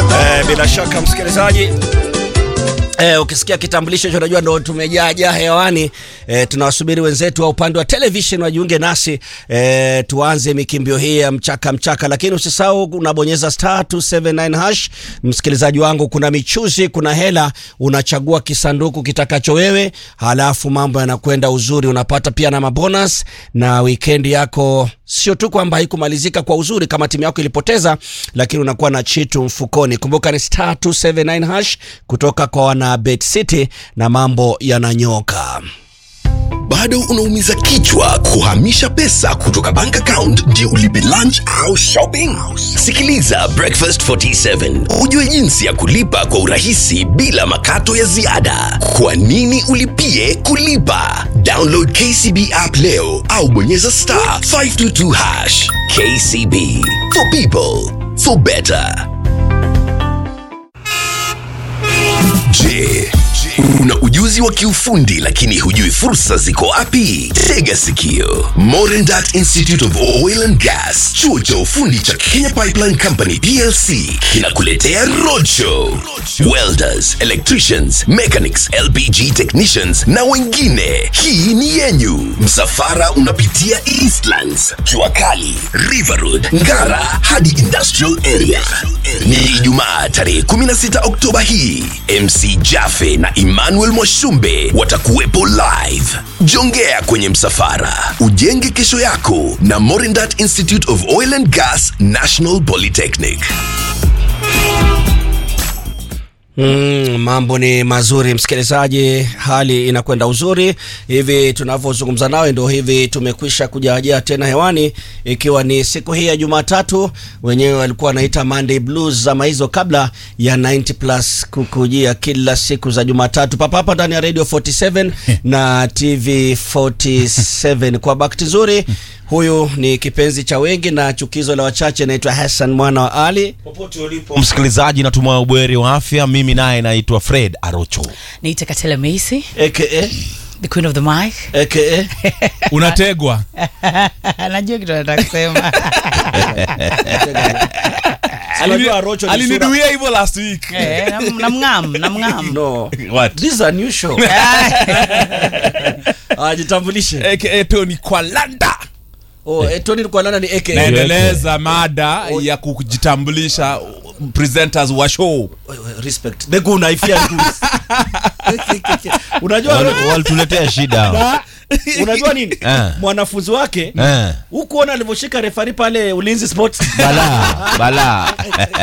Eh, bila shaka msikilizaji Eh, ukisikia kitambulisho hicho unajua ndo tumejaajaa hewani. Eh, tunawasubiri wenzetu wa upande wa television wajiunge nasi eh, tuanze mikimbio hii ya mchaka mchaka, lakini usisahau unabonyeza star 279 hash. Msikilizaji wangu, kuna michuzi, kuna hela, unachagua kisanduku kitakacho wewe, halafu mambo yanakwenda uzuri, unapata pia na mabonus na weekend yako sio tu kwamba haikumalizika kwa uzuri kama timu yako ilipoteza, lakini unakuwa na chitu mfukoni. Kumbuka ni star 279 hash kutoka kwa wana Bet City na mambo yananyoka. bado unaumiza kichwa kuhamisha pesa kutoka bank account ndio ulipe lunch au shopping sikiliza breakfast 47 ujue jinsi ya kulipa kwa urahisi bila makato ya ziada kwa nini ulipie kulipa download kcb app leo au bonyeza star 522 hash kcb for people for better Je, una ujuzi wa kiufundi lakini hujui fursa ziko wapi? Tega sikio. Modern Dart Institute of Oil and Gas, chuo cha ufundi cha Kenya Pipeline Company PLC kinakuletea roadshow. Welders, electricians, mechanics, LPG technicians na wengine. Hii ni yenyu. Msafara unapitia Eastlands, jua kali, River Road, Ngara hadi Industrial Area. Ni Ijumaa tarehe 16 Oktoba hii. MC Jaffe na Emmanuel Mwashumbe watakuwepo live. Jongea kwenye msafara, ujenge kesho yako na Morindat Institute of Oil and Gas National Polytechnic. Mm, mambo ni mazuri msikilizaji, hali inakwenda uzuri hivi tunavyozungumza nawe, ndo hivi tumekwisha kujaajaa tena hewani, ikiwa ni siku hii ya Jumatatu. Wenyewe walikuwa wanaita Monday Blues zama hizo, kabla ya 90 plus kukujia kila siku za Jumatatu papa hapa ndani ya Radio 47 na TV 47. Kwa bahati nzuri, huyu ni kipenzi cha wengi na chukizo la wachache, naitwa Hassan mwana wa Ali. Popote ulipo msikilizaji natumai ubweri wa afya mimi naye naitwa fred arocho niite katela meisi aka the queen of the mic aka unategwa najua kitu nataka kusema Unajua Rocho ni sura- aliniduia hivyo last week Eh, nam- namng'am namng'am No. What? This is a new show. Ah, jitambulishe. aka tony kwalanda Oh, eh, Tony Kwalana ni AKA. naendeleza mada ya kujitambulisha presenters wa show Respect. The good naifia good. Unajua Rocho, walituletea shida unajua nini? Eh. Mwanafunzi wake Eh, hukuona alivyoshika refari pale Ulinzi Sports. bala bala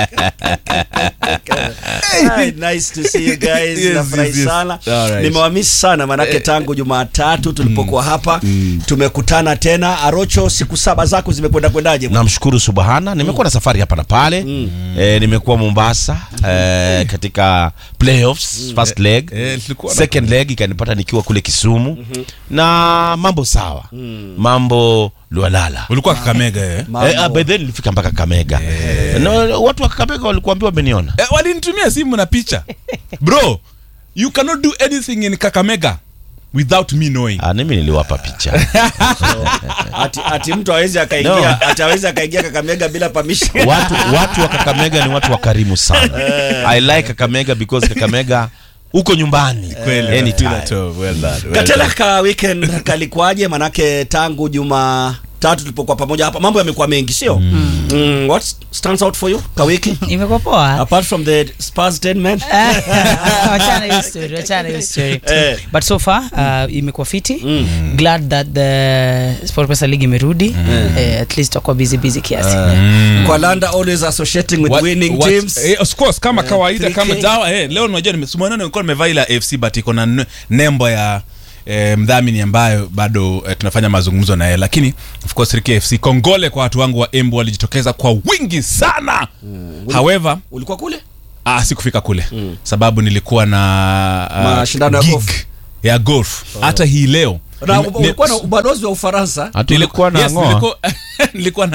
Hi, nice to see you guys. Yes, Nafurahi yes, yes. sana. Alright. Nimewamisi sana manake tangu Jumatatu tulipokuwa hapa tumekutana tena. Arocho, siku saba zako zimekwenda kwendaje? namshukuru subhana nimekuwa na safari hapa na pale eh, nimekuwa mombasa eh, katika playoffs first leg eh, tulikuwa na- second leg ikanipata nikiwa kule kisumu na mambo sawa mambo lualala ulikuwa kakamega eh? Mambo. Eh, ah, by then nilifika mpaka kamega no, watu wa kakamega walikuambia wameniona Eh, walinitumia simu na picha bro you cannot do anything in kakamega without me knowing ah, mimi niliwapa picha ati, ati mtu awezi akaingia No. ati awezi akaingia Kakamega bila permission. watu watu wa kakamega ni watu wakarimu sana i like kakamega because kakamega uko nyumbani anytime. Katela ka weekend kalikuwaje? Manake tangu juma tatu tulipokuwa pamoja hapa mambo yamekuwa mengi, sio? Mm. what stands out for you ka wiki imekuwa poa apart from the Spurs 10 men? wachana hiyo story wachana hiyo story Eh. but so far uh, imekuwa fiti glad that the sport pesa league imerudi eh, at least takuwa busy busy kiasi Kwa Landa always associating with What- winning what- teams. eh, of course kama kawaida 3K. kama dawa eh, leo unajua nimesumana nilikuwa nimevaa ila FC but iko na n- nembo ya eh, mdhamini ambayo bado eh, tunafanya mazungumzo na yeye lakini of course 3K FC kongole kwa watu wangu wa Embu walijitokeza kwa wingi sana however Ulikuwa kule? ah, sikufika kule sababu nilikuwa na ah, Mashindano ya gig golf. ya golf hata hii leo Na Nime- ulikuwa na ni- ubalozi wa Ufaransa. hata ilikuwa na Yes, ngoa nilikuwa, nilikuwa na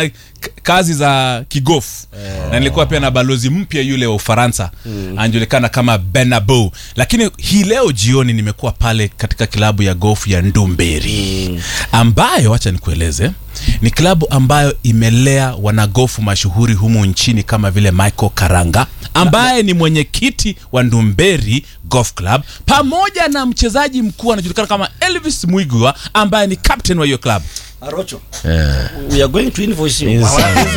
k- kazi za kigofu na nilikuwa pia na balozi mpya yule wa ufaransa anajulikana kama benabo lakini hii leo jioni nimekuwa pale katika klabu ya gofu ya ndumberi ambayo wacha nikueleze ni klabu ambayo imelea wanagofu mashuhuri humu nchini kama vile michael karanga ambaye ni mwenyekiti wa ndumberi golf club pamoja na mchezaji mkuu anajulikana kama elvis mwigwa ambaye ni captain wa hiyo club Arocho. We are going to invoice you.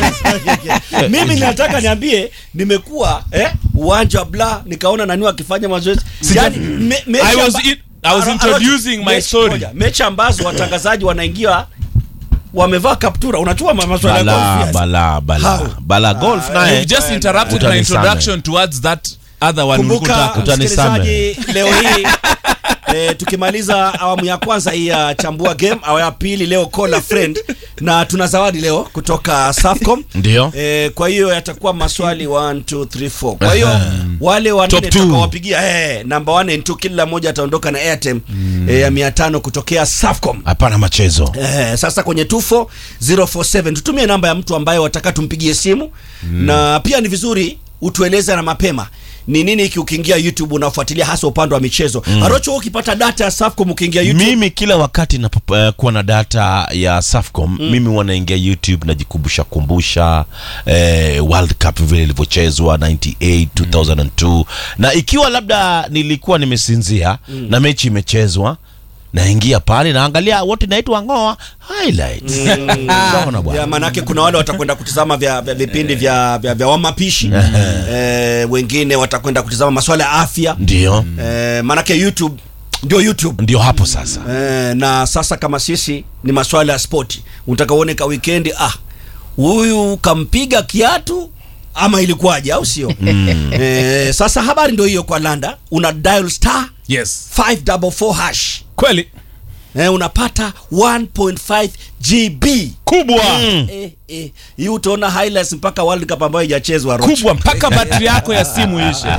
Mimi nataka niambie nimekuwa eh, uwanja wa bla nikaona nani akifanya mazoezi. Yaani me, mechi I was amba- in- I was Aro- introducing Arocho, my mechi story. moja, Mechi ambazo watangazaji wanaingia wamevaa kaptura. Unachua ma- maswala ya bala golf, yes. bala bala How? bala golf naye You've just interrupted my Utanisame. introduction towards that other one Kumbuka ulikuwa unataka. msikilizaji, leo hii E, tukimaliza awamu ya kwanza hii ya chambua game awamu ya pili leo call a friend na tuna zawadi leo kutoka Safcom Ndio. e, kwa hiyo yatakuwa maswali 1 2 3 4 kwa hiyo wale wanne Top two. tutakawapigia eh namba 1 and 2 kila mmoja ataondoka na airtime eh, ya 500 kutokea Safcom hapana machezo Eh, sasa kwenye 24047 tutumie namba ya mtu ambaye wataka tumpigie simu na pia ni vizuri utueleze na mapema ni nini hiki ukiingia youtube unafuatilia hasa upande wa michezo arocho wewe ukipata data ya safcom ukiingia youtube mimi kila wakati napokuwa na data ya Safcom mimi huwa naingia YouTube najikumbusha kumbusha eh, World Cup vile ilivyochezwa 98 2002 na ikiwa labda nilikuwa nimesinzia na mechi imechezwa naingia pale naangalia wote naitwa ngoa highlights Sawa na ya bwana manake kuna wale watakwenda kutizama vya, vya vipindi vya, vya, vya wamapishi eh, wengine watakwenda kutizama maswala ya afya ndio eh, manake youtube ndio youtube ndio hapo sasa Eh, na sasa kama sisi ni maswala ya spoti unataka uone ka wikendi ah huyu kampiga kiatu ama ilikuwaje au sio eh, sasa habari ndio hiyo kwa landa una dial star yes 544 hash kweli eh, unapata 1.5 gb kubwa eh, eh. hii utaona highlights mpaka world cup ambayo haijachezwa Roch. kubwa mpaka batri yako ya simu ishe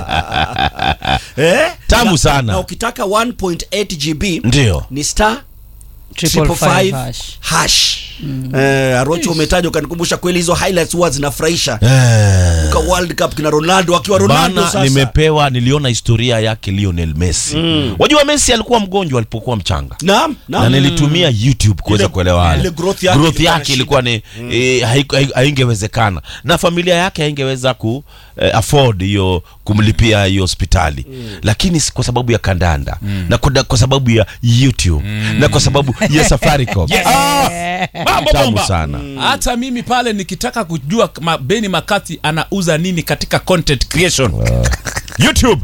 eh? Tamu na, sana. na ukitaka 1.8 gb ndio ni star Triple triple five five hash. hash eh, arocho umetaja ukanikumbusha kweli hizo highlights huwa zinafurahisha eh. ka world cup kina ronaldo akiwa ronaldo bana sasa nimepewa niliona historia yake Lionel Messi wajua Messi alikuwa mgonjwa alipokuwa mchanga naam naam na nilitumia youtube kuweza Ile- kuelewa haya. ile growth yake growth ilikuwa na yake ilikuwa ni eh, haiku- hai- haingewezekana na familia yake haingeweza ku eh, afford hiyo kumlipia hiyo hospitali lakini si kwa sababu ya kandanda na kwa, kwa sababu ya youtube na kwa sababu ya safaricom ah, mambo tamu bomba sana hata mimi pale nikitaka kujua ma, beni makati anauza nini katika content creation youtube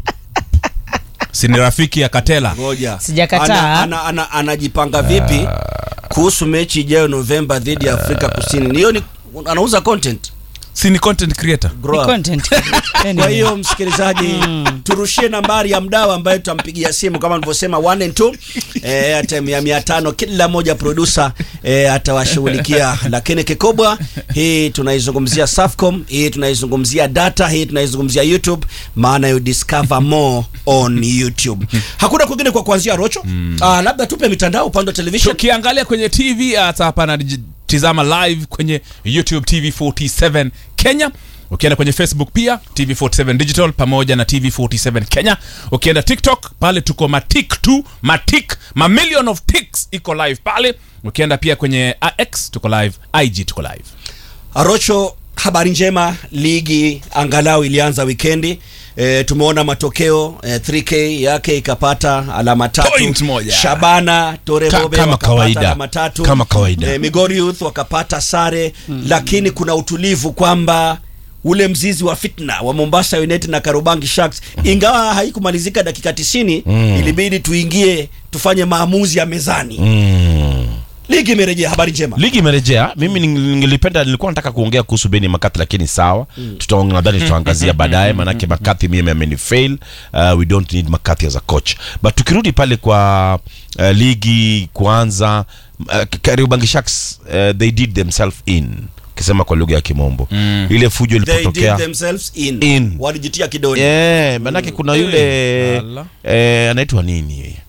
si ni rafiki ya katela ngoja Sijakataa. ana, ana, ana, anajipanga vipi kuhusu mechi ijayo novemba dhidi ya afrika kusini hiyo ni anauza content si ni content creator Grow Ni up. content. kwa Anyway. hiyo msikilizaji turushie nambari ya mdau ambaye tutampigia simu kama nilivyosema 1 and 2 eh atem ya 500 kila moja producer eh, atawashughulikia lakini kikubwa hii tunaizungumzia Safcom hii tunaizungumzia data hii tunaizungumzia YouTube maana you discover more on YouTube hakuna kwingine kwa kuanzia rocho ah, labda tupe mitandao upande wa television tukiangalia kwenye tv hata hapa natizama live kwenye youtube tv 47 kenya ukienda kwenye facebook pia tv 47 digital pamoja na tv 47 kenya ukienda tiktok pale tuko matik tu matik mamillion of tics iko live pale ukienda pia kwenye x tuko live ig tuko live Arocho, habari njema, ligi angalau ilianza wikendi. E, tumeona matokeo e, 3K yake ikapata alama tatu. Point moja. Shabana Tore Ka- Bobe kama wakapata kawaida. alama tatu. Kama kawaida. E, Migori Youth wakapata sare lakini kuna utulivu kwamba ule mzizi wa fitna wa Mombasa United na Karobangi Sharks ingawa haikumalizika dakika 90 ilibidi tuingie tufanye maamuzi ya mezani. Ligi imerejea, habari njema. ligi imerejea mimi ning- ningelipenda nilikuwa nataka kuongea kuhusu beni makathi lakini sawa Tuta- nadhani tutaangazia baadaye manake makathi mimi amenifail uh, we don't need makathi as a coach but tukirudi pale kwa uh, ligi kuanza uh, kariobangi sharks uh, they did themselves in ukisema kwa lugha ya kimombo ile fujo They did ilipotokea themselves in. In. Walijitia kidoni. yeah, manake kuna yule ala. eh, anaitwa nini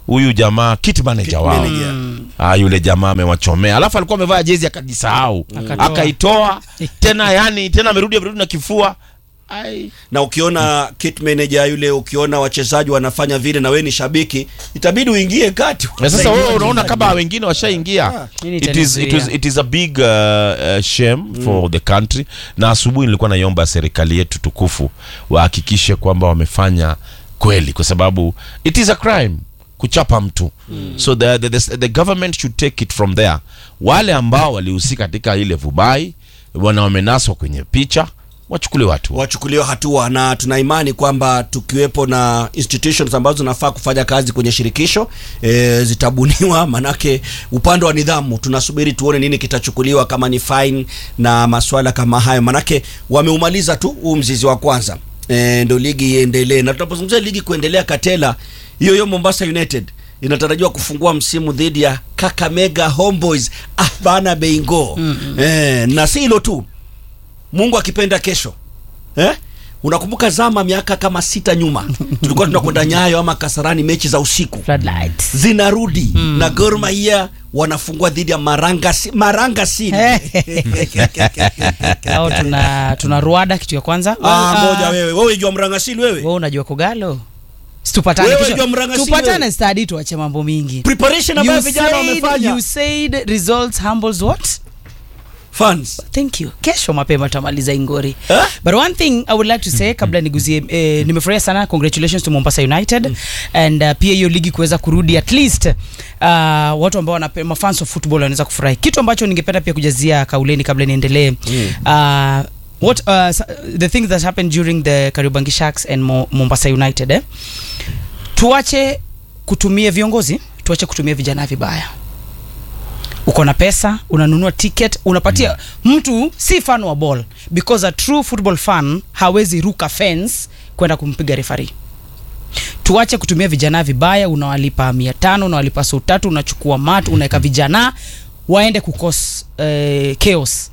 huyu jamaa kit manager wao manager. ah, yule jamaa amewachomea alafu alikuwa amevaa jezi akajisahau Akatoa. akaitoa tena yani tena amerudi amerudi na kifua Ai. na ukiona kit manager yule ukiona wachezaji wanafanya vile na wewe ni shabiki itabidi uingie kati Na sasa wewe unaona kama wengine washaingia Nini it is, it, is, itanizuia? it is a big uh, uh, shame for the country na asubuhi nilikuwa naiomba serikali yetu tukufu wahakikishe kwamba wamefanya kweli kwa sababu it is a crime kuchapa mtu so the, the, the, the government should take it from there wale ambao walihusika katika ile vubai wana wamenaswa kwenye picha wachukuliwe watu wachukuliwe hatua na tuna imani kwamba tukiwepo na institutions ambazo zinafaa kufanya kazi kwenye shirikisho e, zitabuniwa manake upande wa nidhamu tunasubiri tuone nini kitachukuliwa kama ni fine na maswala kama hayo manake wameumaliza tu huu mzizi wa kwanza e, ndo ligi iendelee na tunapozungumzia ligi kuendelea katela hiyo hiyo mombasa united inatarajiwa kufungua msimu dhidi ya kakamega homeboys abana beingo mm-hmm. e, na si hilo tu mungu akipenda kesho eh? unakumbuka zama miaka kama sita nyuma tulikuwa tunakwenda nyayo ama kasarani mechi za usiku Floodlights. zinarudi mm. na Gor Mahia wanafungua dhidi ya maranga si, maranga City. au tuna tuna ruada kitu ya kwanza ah, Ah, moja wewe wewe jua mranga City wewe wewe unajua kogalo situpatane Wewe kisha- jua mranga si tupatane wewe. stadi tuache mambo mingi preparation ambayo You vijana said- wamefanya you said results humbles what fans thank you kesho mapema tutamaliza ingori Eh? but one thing i would like to say kabla niguzie eh, nimefurahia sana congratulations to mombasa united and uh, pia hiyo ligi kuweza kurudi at least uh, watu ambao wana mafans of football wanaweza kufurahi kitu ambacho ningependa pia kujazia kauleni kabla niendelee uh, what uh, s- the things that happened during the kariobangi sharks and Mo, mombasa united eh? tuache kutumia viongozi tuache kutumia vijana vibaya uko na pesa unanunua ticket unapatia mm. mtu si fan wa ball because a true football fan hawezi ruka fence kwenda kumpiga refari tuache kutumia vijana vibaya unawalipa mia tano unawalipa sou tatu unachukua mat unaweka vijana waende kukos uh, chaos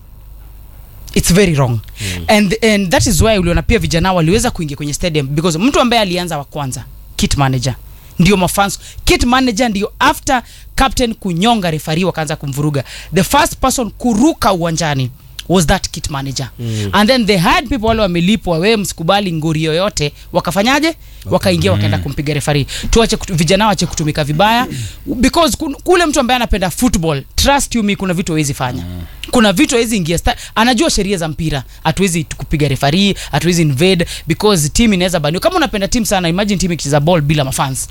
it's very wrong mm. and, and that is why uliona pia vijana waliweza kuingia kwenye stadium because mtu ambaye alianza wa kwanza kit manager ndio mafans kit manager ndio after captain kunyonga refari wakaanza kumvuruga the first person kuruka uwanjani was that kit manager mm. and then they had people wale wamelipwa wewe msikubali ngori yoyote wakafanyaje wakaingia wakaenda kumpiga refari tuache kutu, vijana wache kutumika vibaya because kun, kule mtu ambaye anapenda football trust you me kuna vitu hawezi fanya kuna vitu hawezi ingia sta- anajua sheria za mpira hatuwezi tu kupiga refari hatuwezi invade because team inaweza baniwa kama unapenda team sana imagine team ikicheza ball bila mafans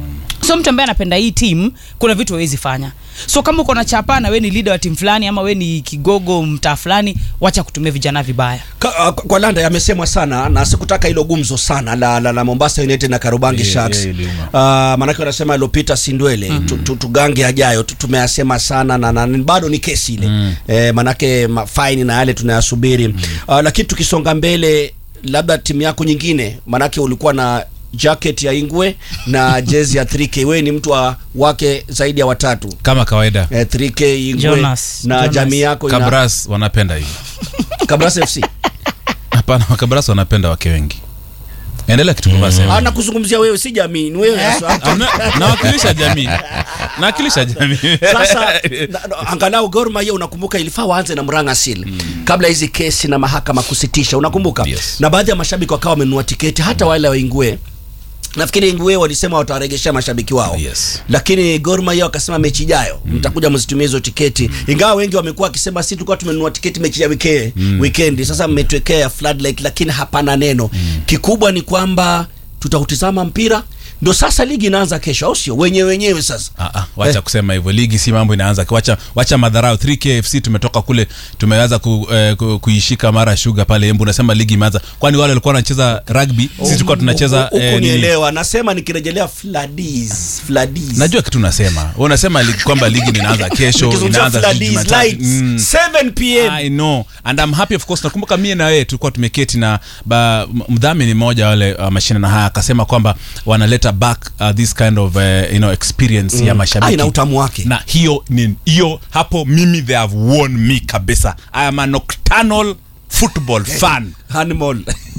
so mtu ambaye anapenda hii team kuna vitu hawezi fanya so kama uko na chapa na we ni leader wa timu fulani ama we ni kigogo mtaa fulani wacha kutumia vijana vibaya Ka, uh, kwa landa yamesemwa sana na sikutaka hilo gumzo sana la, la, la mombasa united na karubangi Yeah, sharks yeah, iliuma. uh, maanake wanasema ilopita sindwele mm. tu, tu, tugange ajayo tu, tumeyasema sana na, na bado ni kesi ile mm. eh, maanake mafaini na yale tunayasubiri mm. uh, lakini tukisonga mbele labda timu yako nyingine maanake ulikuwa na jacket ya ingwe na jezi ya 3k wewe ni mtu wa wake zaidi ya watatu kama kawaida eh, 3k ingwe Jonas, na Jonas. jamii yako ina- kabras wanapenda hivi kabras fc hapana kabras wanapenda wake wengi endelea kitu mm. ana kuzungumzia wewe si jamii ni wewe haswa. nawakilisha jamii nawakilisha jamii sasa na- na- angalau Gor Mahia unakumbuka ilifaa waanze na Murang'a Seal kabla hizi kesi na mahakama kusitisha unakumbuka Yes. na baadhi ya mashabiki wakawa wamenunua tiketi hata wale wa Ingwe nafikiri Ingwe walisema watawaregeshea mashabiki wao Yes. lakini Gor Mahia wakasema mechi ijayo mtakuja mzitumie hizo tiketi ingawa wengi wamekuwa wakisema si tulikuwa tumenunua tiketi mechi ya wike, weekend sasa mmetwekea ya floodlight lakini hapana neno kikubwa ni kwamba tutautizama mpira ndo sasa ligi inaanza kesho au sio wenyewe wenyewe sasa Ah, ah, wacha kusema hivyo ligi si mambo inaanza wacha, wacha madharau 3kfc tumetoka kule tumeanza ku, eh, ku, kuishika mara shuga pale embu unasema ligi imeanza kwani wale walikuwa wanacheza rugby sisi tulikuwa tunacheza Huku eh, nini? nielewa nasema nikirejelea Fladis Fladis najua kitu unasema Wewe unasema ligi, kwamba ligi inaanza kesho Nikizungumzia inaanza Fladis Jumatatu. lights Mm. 7 pm I know and I'm happy of course nakumbuka mie na wewe tulikuwa tumeketi na ba, m- mdhamini mmoja wale uh, mashindano haya akasema kwamba wanaleta back uh, this kind of uh, you know experience ya mashabiki Ah, ina utamu wake. na hiyo ni hiyo hapo mimi they have won me kabisa I am a nocturnal football fan Animal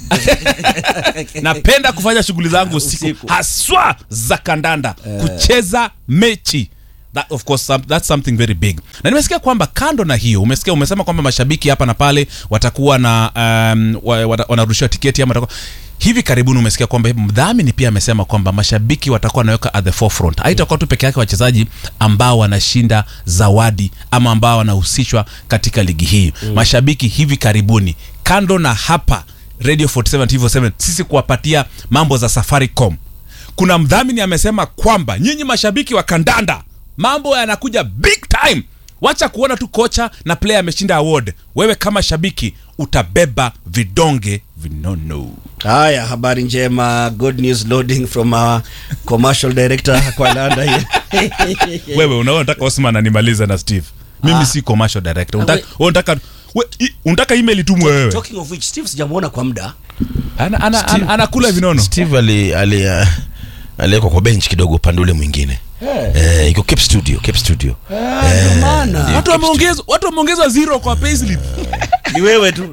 napenda kufanya shughuli zangu usiku, Usiku. haswa za kandanda kucheza mechi That, of course, some, that's something very big na nimesikia kwamba kando na hiyo umesikia umesema kwamba mashabiki hapa na pale watakuwa na um, wa- wata- wanarushiwa tiketi ama watakuwa hivi karibuni umesikia kwamba mdhamini pia amesema kwamba mashabiki watakuwa wanaweka at the forefront haitakuwa tu peke yake wachezaji ambao wanashinda zawadi ama ambao wanahusishwa katika ligi hii mashabiki hivi karibuni kando na hapa radio 47 TV 47 sisi kuwapatia mambo za safaricom kuna mdhamini amesema kwamba nyinyi mashabiki wa kandanda mambo yanakuja big time wacha kuona tu kocha na player ameshinda award wewe kama shabiki utabeba vidonge vinono haya habari njema good news loading from our commercial director kwa landa here wewe unaona unataka osman animalize na steve mimi Ah. si commercial director Ah, unataka, we- wewe unataka we, i- unataka email itumwe wewe talking of which steve sijamuona kwa muda ana, ana, ana, anakula vinono steve ali ali uh, aliwekwa kwa bench kidogo upande ule mwingine eh, iko Cape studio Cape studio ndio maana watu wameongezwa watu wameongezwa zero kwa payslip ni wewe tu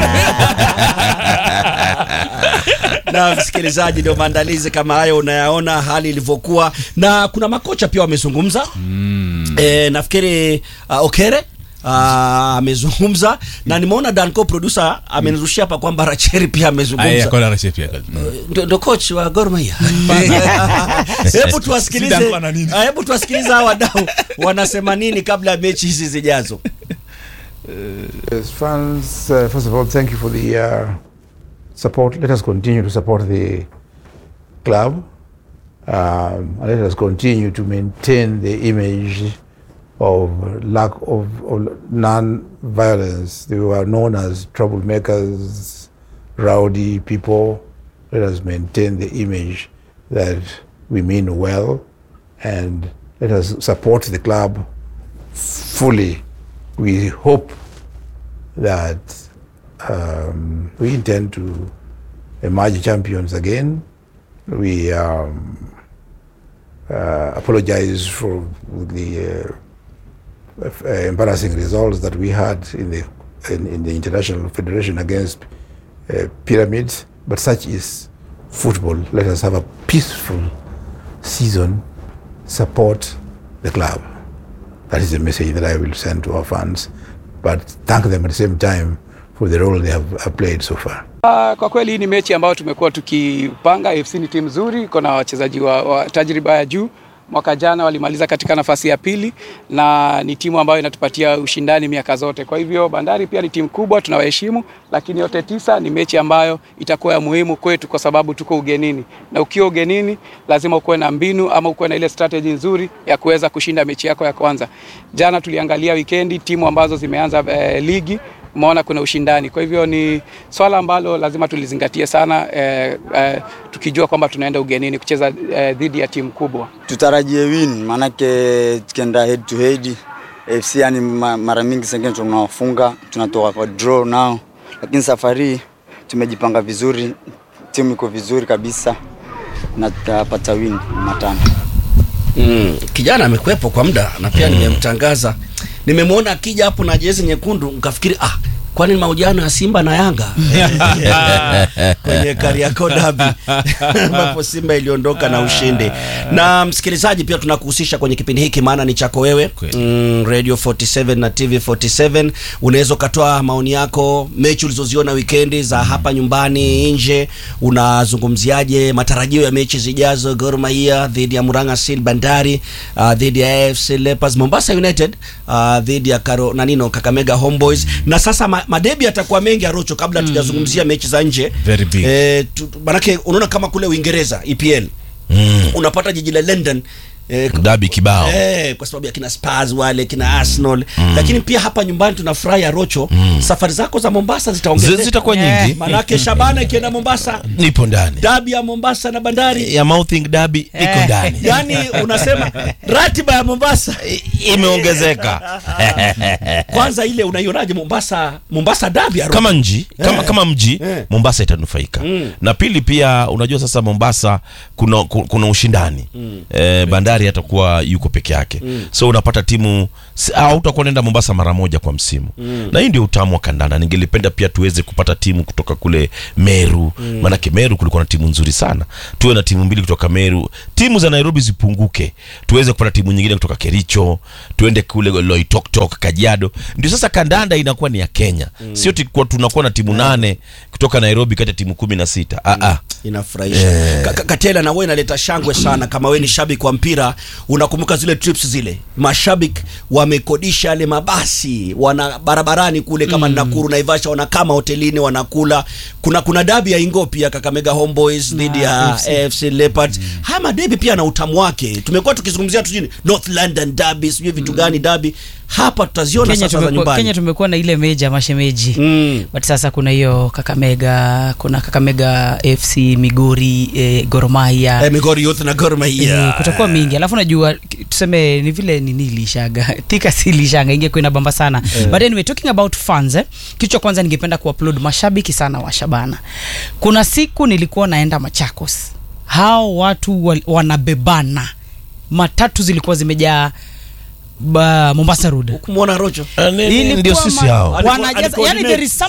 na msikilizaji ndio maandalizi kama hayo unayaona hali ilivyokuwa na kuna makocha pia wamezungumza mm. e, nafikiri uh, okere uh, amezungumza na nimeona danco producer amenirushia hapa kwamba racheri pia Aya, amezungumza kwa Rashid pia. ndo ndo coach wa Gor Mahia. Hebu tuwasikilize, Zidane ana nini? ah, hebu tuwasikilize hawa wadau wanasema nini kabla ya mechi hizi zijazo. As fans, uh, first of all, thank you for the uh, support. Let us continue to support the club. Um, and let us continue to maintain the image of lack of, of non-violence. They were known as troublemakers, rowdy people. Let us maintain the image that we mean well, and let us support the club fully. We hope that um, we intend to emerge champions again. We um, uh, apologize for the uh, f- uh, embarrassing results that we had in the in, in the international federation against uh, pyramids, but such is football. Let us have a peaceful season. Support the club. That is the message that I will send to our fans. But thank them at the same time for the role they have uh, played so far. Ah, Kwa kweli hii ni mechi ambayo tumekuwa tukipanga. AFC ni timu nzuri, iko na wachezaji wa, wa tajriba ya juu. Mwaka jana walimaliza katika nafasi ya pili na ni timu ambayo inatupatia ushindani miaka zote. Kwa hivyo Bandari pia ni timu kubwa, tunawaheshimu, lakini yote tisa ni mechi ambayo itakuwa ya muhimu kwetu kwa sababu tuko ugenini, na ukiwa ugenini lazima ukuwe na mbinu ama ukuwe na ile strategy nzuri ya kuweza kushinda mechi yako ya kwanza. Jana tuliangalia wikendi timu ambazo zimeanza eh, ligi umeona kuna ushindani. Kwa hivyo ni swala ambalo lazima tulizingatie sana eh, eh, tukijua kwamba tunaenda ugenini kucheza eh, dhidi ya timu kubwa. tutarajie win, maanake tukienda head to head FC yani ma- mara mingi sengine tunawafunga tunatoka kwa draw nao, lakini safari hii tumejipanga vizuri, timu iko vizuri kabisa na tutapata win matano. Mm, kijana amekuwepo kwa muda na pia nimemtangaza. Nimemwona akija hapo na jezi nyekundu nikafikiri ah kwani ni mahojiano ya Simba na Yanga kwenye Kariakoo Derby ambapo Simba iliondoka na ushindi. Na msikilizaji, pia tunakuhusisha kwenye kipindi hiki, maana ni chako wewe Kweli. mm, Radio 47 na TV 47. Unaweza ukatoa maoni yako, mechi ulizoziona wikendi za hapa nyumbani, nje. Unazungumziaje matarajio ya mechi zijazo? Gor Mahia dhidi ya Murang'a Seal, Bandari uh, dhidi ya AFC Leopards, Mombasa United uh, dhidi ya Karo nanino Kakamega Homeboys. Na sasa ma, madebi yatakuwa mengi Arocho, kabla tujazungumzia mechi za nje Very big. Eh, tu- manake unaona kama kule Uingereza EPL mm. unapata jiji la London eh, dabi kibao Eh, kwa sababu ya kina Spurs wale kina Arsenal lakini pia hapa nyumbani tunafurahi Arocho safari zako za Mombasa Zi- zitaongezeka zitakuwa Eh. nyingi manake Shabana ikienda Mombasa nipo ndani dabi ya Mombasa na Bandari ya mouthing dabi iko Eh. ndani yani unasema ratiba ya Mombasa I- imeongezeka kwanza ile unaionaje Mombasa Mombasa dabi Arocho? kama nji kama, Eh. kama mji Eh. Mombasa itanufaika Mm. na pili pia unajua sasa Mombasa kuna, ku- kuna ushindani eh, bandari tayari atakuwa yuko peke yake so unapata timu si- hautakuwa naenda mombasa mara moja kwa msimu na hii ndio utamu wa kandanda ningelipenda pia tuweze kupata timu kutoka kule meru maanake meru kulikuwa na timu nzuri sana tuwe na timu mbili kutoka meru timu za nairobi zipunguke tuweze kupata timu nyingine kutoka kericho tuende kule loitoktok kajiado ndio sasa kandanda inakuwa ni ya kenya sio ti- kwa tunakuwa na timu nane kutoka nairobi kati ya timu kumi na sita ah, ah. inafurahisha Ka- ka- katela na wewe inaleta shangwe sana kama wewe ni shabiki wa mpira unakumbuka zile trips zile mashabiki wamekodisha yale mabasi wana barabarani kule kama mm. Nakuru Naivasha wanakama hotelini wanakula kuna kuna dabi ya Ingo pia Kakamega Homeboys dhidi ya AFC Leopards haya madebi pia na utamu wake tumekuwa tukizungumzia tu jini North London derby sijui vitu gani derby hapa tutaziona Kenya sasa za tumekuwa, Kenya nyumbani tumekuwa na ile meja mashemeji Mm. but sasa kuna hiyo Kakamega, kuna Kakamega FC, Migori, eh, Gor Mahia eh, Migori Youth na Gor Mahia Eh, kutakuwa mingi alafu najua k- tuseme ni vile nini ilishaga tika si ilishaga ingekuwa inabamba sana but anyway talking about fans eh, kitu cha kwanza ningependa kuupload mashabiki sana wa Shabana kuna siku nilikuwa naenda Machakos hao watu wal- wanabebana matatu zilikuwa zimejaa ba- Mombasa Road kumwona Rocho Ah, ni- ni- Ilikuwa ndio sisi ma- hao Alikuwa- wanajaza alikuwa yani ni there is